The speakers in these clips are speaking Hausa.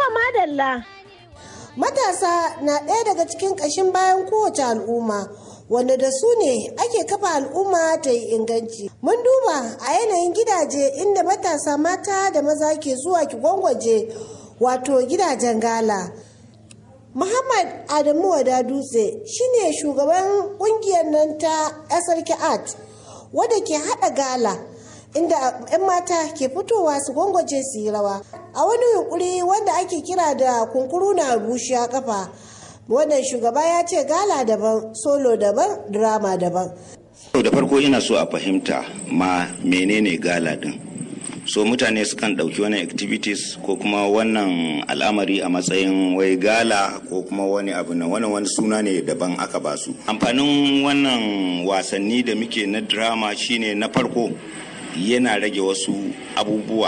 madalla. Matasa na ɗaya daga cikin ƙashin bayan kowace al'umma. wanda da su ne ake kafa al'umma ta yi inganci. Mun duba a yanayin gidaje inda matasa mata da maza ke zuwa ki gwangwaje wato gidajen gala. Muhammad Adamu Wada Dutse shine shugaban kungiyar nan ta SRK Art wadda ke haɗa gala inda 'yan mata ke fitowa su gwangwaje su yi rawa. A wani yunkuri wanda ake kira da kunkuru na bushiya kafa. wannan shugaba ya ce gala daban solo daban drama daban da farko ina so a fahimta ma menene gala din so mutane sukan ɗauki wani activities ko kuma wannan al'amari a matsayin wai gala ko kuma wani abu na wani wani suna ne daban aka ba su amfanin wannan wasanni da muke na drama shine na farko yana rage wasu abubuwa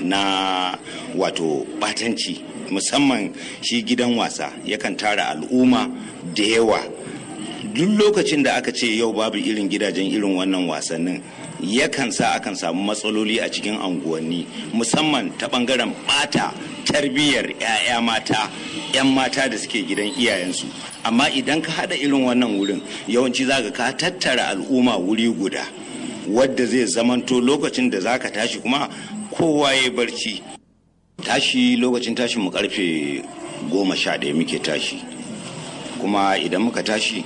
na wato batanci musamman shi gidan wasa yakan tara al'umma da yawa duk lokacin da aka ce yau babu irin gidajen irin wannan wasannin yakan sa akan samu matsaloli a cikin anguwanni musamman ta bangaren bata tarbiyyar 'ya'ya mata 'yan mata da suke gidan iyayensu amma idan ka hada irin wannan wurin yawanci zaka ka tattara al'umma wuri guda wadda zai zamanto lokacin da zaka tashi kuma kowa ya barci tashi lokacin tashin mu karfe goma sha ɗaya muke tashi kuma idan muka tashi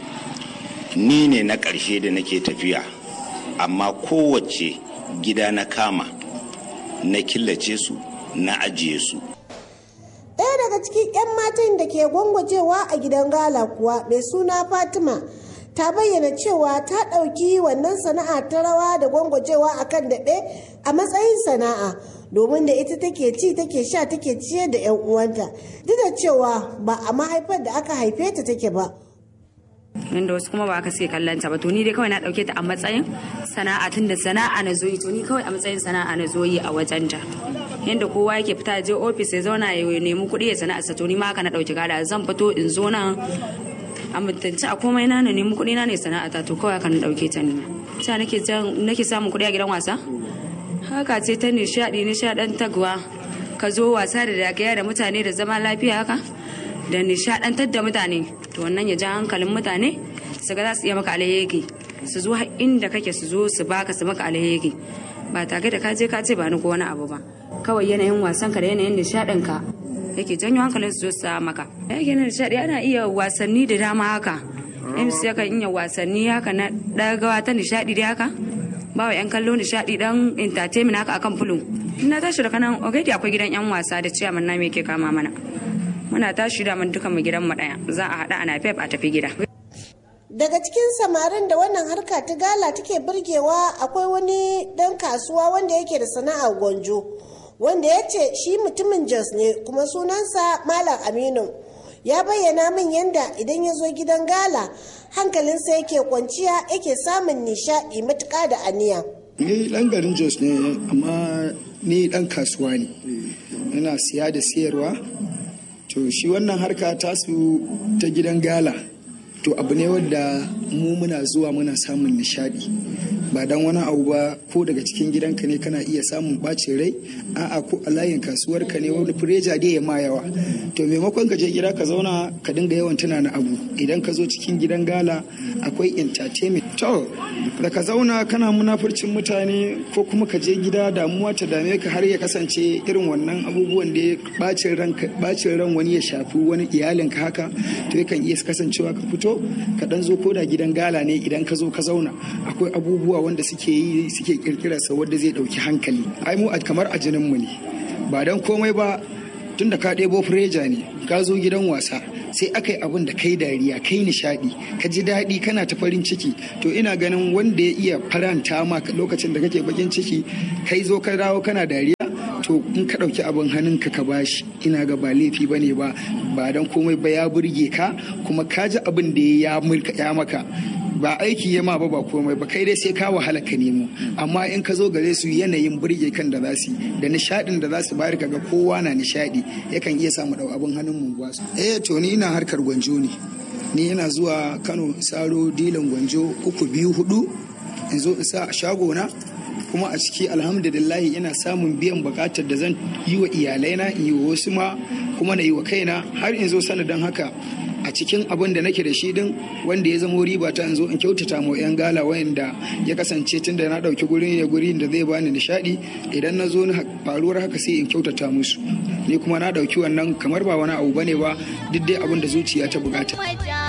ni ne na ƙarshe da nake tafiya amma kowace gida na kama na killace su na ajiye su ɗaya daga cikin 'yan matan da ke gwangwajewa a gidan gala kuwa mai suna fatima ta bayyana cewa ta ɗauki wannan sana'a ta rawa da gwangwajewa a kan daɓe a matsayin sana'a domin da ita take ci take sha take ciyar da 'yan uwanta duk da cewa ba a mahaifar da aka haife ta take ba inda wasu kuma ba aka sai kallon ta ba to ni dai kawai na dauke ta a matsayin sana'a tun da sana'a na zoyi to ni kawai a matsayin sana'a na zoyi a wajen ta yanda kowa yake fita je ofis ya zauna ya nemi kuɗi ya sana'a to ni ma haka na dauki gada zan fito in zo nan a mutunci a komai na nemi kuɗi na ne sana'a ta to kawai haka na dauke ta ni ta nake nake samun kuɗi a gidan wasa haka ce ta nishaɗi nishaɗantarwa ka zo wasa da dagaya da mutane da zama lafiya haka da nishaɗantar da mutane to wannan ya ja hankalin mutane su ga za su iya maka alheri su zo inda kake su zo su baka su maka alheri ba tare da ka je ka ce ba ni ko wani abu ba kawai yanayin wasan ka da yanayin nishaɗin ka yake janyo hankalin su zo su maka yanayin nishaɗi ana iya wasanni da dama haka MC yakan iya wasanni haka na ɗagawa ta nishaɗi da haka ba wa 'yan kallo nishaɗi dan entertainment haka akan fulun na tashi da kanan already akwai gidan 'yan wasa da ciyaman na me ke kama mana muna tashi da mun dukan mu gidan mu daya za a hada ana pep a tafi gida daga cikin samarin da wannan harka ta gala take burgewa akwai wani dan kasuwa wanda yake da sana'ar gwanjo wanda ya ce shi mutumin jos ne kuma sunansa malam aminu ya bayyana min yadda idan ya zo gidan gala hankalinsa yake kwanciya yake samun nishaɗi matuƙa da aniya ni ɗan garin jos ne amma ni ɗan kasuwa ne ina siya da siyarwa to shi wannan harka tasu ta gidan gala to abu ne wadda mu muna zuwa muna samun nishadi ba dan wani abu ba ko daga cikin gidanka ne kana iya samun bacin rai a'a ko a layin kasuwar ka ne wani fureja dai ya ma yawa to maimakon ka je gida ka zauna ka dinga yawan tunanin abu idan ka zo cikin gidan gala akwai entertainment to da ka zauna kana munafurcin mutane ko kuma ka je gida damuwa ta dame ka har ya kasance irin wannan abubuwan da ya bacin ran bacin ran wani ya shafi wani iyalinka haka to yakan iya kasancewa ka fito ka dan zo ko da gidan gala ne idan ka zo ka zauna akwai abubuwa wanda suke yi suke kirkira sa wanda zai dauki hankali ai mu kamar a jinin mu ne ba dan komai ba tunda ka ɗebo fureja ne ka zo gidan wasa sai aka yi abin da kai dariya kai nishadi ka ji daɗi kana ta farin ciki to ina ganin wanda ya iya faranta ma lokacin da kake bakin ciki kai zo ka dawo kana dariya to in ka ɗauki abin hannunka ka bashi ina ga ba laifi ba ne ba ba don komai ba ya burge ka kuma ka ji abin da ya maka ba aiki ya ma ba ba komai ba kai dai sai ka wahala ka nemo amma in ka zo gare su yanayin burge kan da za su da nishadin da za su bari kaga kowa na nishadi yakan iya samu dau abin hannun mu ba su eh to ni ina harkar gwanjo ne ni ina zuwa Kano saro dilan gwanjo uku biyu hudu in zo in sa a shago na kuma a ciki alhamdulillahi ina samun biyan bukatar da zan yi wa iyalaina in yi wa wasu ma kuma na yi wa kaina har in zo sanadin haka a cikin abin da nake da shi din wanda ya zamo riba ta in zo in kyautata ma yan gala wayanda ya kasance tun da na dauki guri ne guri da zai bani nishadi idan na zo faruwar haka sai in kyautata musu ni kuma na dauki wannan kamar ba wani abu bane ba duk dai abin da zuciya ta bukata